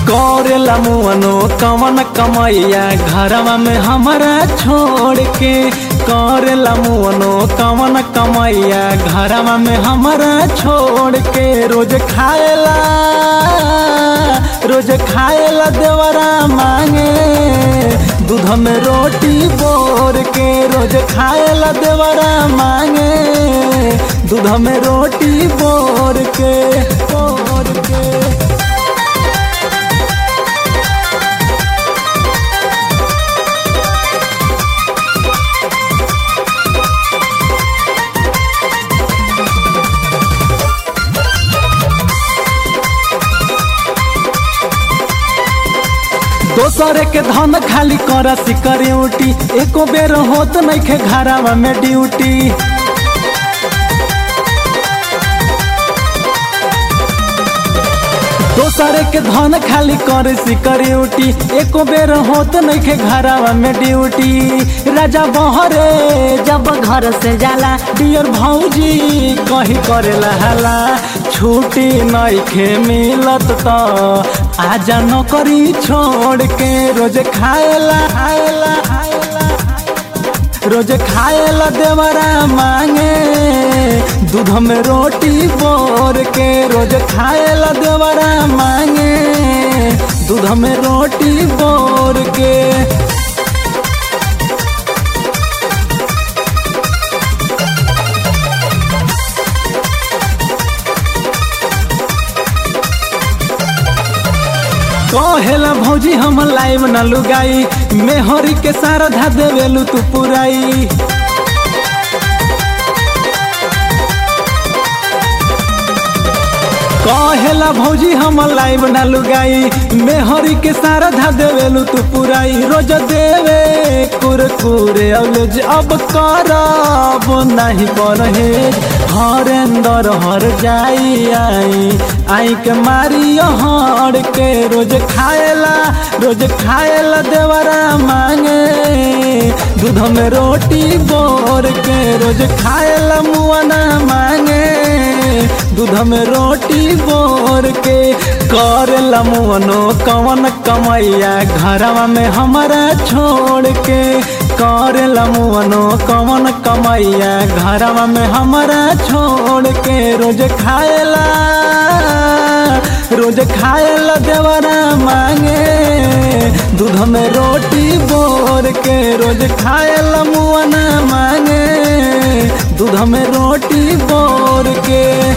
करेला मुअनो कवन कमैया घरवा में हमारा छोड़ के करेला मुअनो कवन कमैया घरवा में हमारा छोड़ के रोज खाएला रोज खाएला देवरा मांगे दूध में रोटी बोर के रोज खाएला देवरा मांगे दूध में रोटी बोर के बोर के दोसरे के धन खाली कर सिक्योरिटी एको बेर होत नइखे घरवा में ड्यूटी दोसरे के धन खाली कर सिक्योरिटी एको बेर होत नइखे घरवा में ड्यूटी राजा बहरे जब घर से जाला डियर भौजी कहीं करेला हला छुट्टी नइखे मिलत त आजा नौकरी छोड़ के रोज खाएला खाएला खाएला रोज खाएला देवरा मांगे दूध में रोटी बोर के रोज खाएला देवरा मांगे दूध में रोटी बोर के कहेला भौजी हम लाइव न लुगाई मेहरी के सारा धा देवेलू तू पुराई कहेला भौजी हम लाइव न लुगाई मेहरी के सारा धा देवेलू तू पुराई रोज देवे कुरकुरे औलेज अब करब नहीं पढ़े हरेंदर हर जाई आई आई के मारी हर के रोज खाएला रोज खाएला देवरा मांगे दूध में रोटी बोर के रोज खाएला मुआना मांगे दूध में रोटी बोर के करेला मुअनो कवन कमैया घरवा में हमारा छोड़ के करेला मुअनो कवन कमैया घरवा में हमारा छोड़ के रोज खाएला रोज खाएला देवरा मांगे दूध में रोटी बोर के रोज खाएला मुअना मांगे दूध में रोटी बोर के